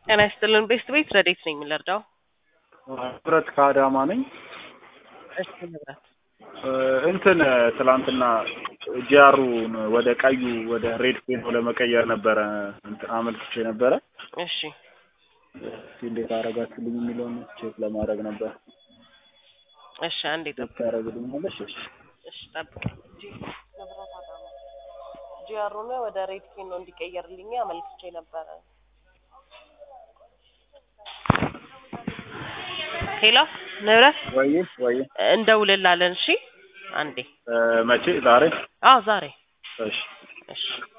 ጤና ይስጥልን ቤስት ቤት ረዴት ነኝ የምንረዳው? ንብረት ከአዳማ ነኝ። እሺ ንብረት እ እንትን ትላንትና ጂአሩን ወደ ቀዩ ወደ ሬድ ፔኖ ለመቀየር ነበረ እንትን አመልክቼ ነበረ። እሺ እስኪ እንዴት አረጋችሁልኝ የሚለውን ቼክ ለማድረግ ነበር። እሺ አንዴ ጠብቅ። ታረግልኛለሽ? እሺ እሺ ጠብቅ። ጂ ንብረት አዳማ ጂአሩን ወደ ሬድ ኬን ነው እንዲቀየርልኝ አመልክቼ ነበረ። ሄሎ ንብረት ወይ ወይ እንደውልላለን። እሺ አንዴ እ መቼ ዛሬ? አዎ ዛሬ እሺ እሺ